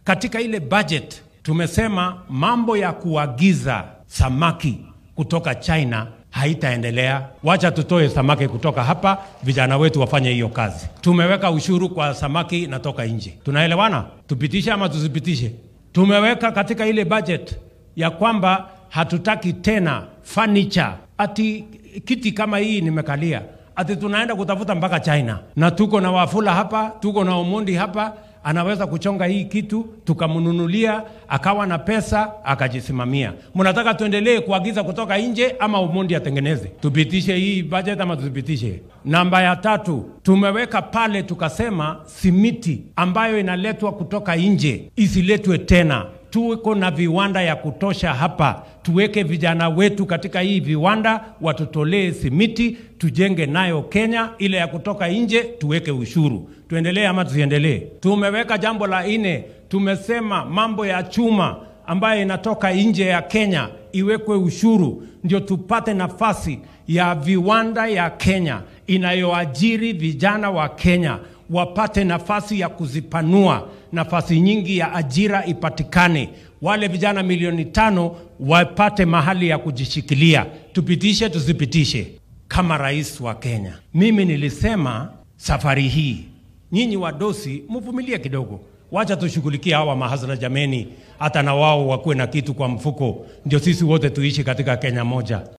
katika ile budget tumesema mambo ya kuagiza samaki kutoka China haitaendelea. Wacha tutoe samaki kutoka hapa, vijana wetu wafanye hiyo kazi. Tumeweka ushuru kwa samaki inatoka nje. Tunaelewana? Tupitishe ama tusipitishe? Tumeweka katika ile budget ya kwamba hatutaki tena furniture, ati kiti kama hii nimekalia, ati tunaenda kutafuta mpaka China, na tuko na Wafula hapa, tuko na Omondi hapa anaweza kuchonga hii kitu tukamnunulia, akawa na pesa akajisimamia. Mnataka tuendelee kuagiza kutoka nje ama Omondi atengeneze? Tupitishe hii budget ama tusipitishe? Namba ya tatu tumeweka pale, tukasema simiti ambayo inaletwa kutoka nje isiletwe tena tuko na viwanda ya kutosha hapa, tuweke vijana wetu katika hii viwanda, watutolee simiti, tujenge nayo Kenya. Ile ya kutoka nje tuweke ushuru. Tuendelee ama tusiendelee? Tumeweka jambo la nne, tumesema mambo ya chuma ambayo inatoka nje ya Kenya iwekwe ushuru, ndio tupate nafasi ya viwanda ya Kenya inayoajiri vijana wa Kenya wapate nafasi ya kuzipanua, nafasi nyingi ya ajira ipatikane, wale vijana milioni tano wapate mahali ya kujishikilia. Tupitishe tusipitishe? Kama rais wa Kenya, mimi nilisema safari hii nyinyi wadosi mvumilie kidogo, wacha tushughulikie hawa mahasla jameni, hata na wao wakuwe na kitu kwa mfuko, ndio sisi wote tuishi katika Kenya moja.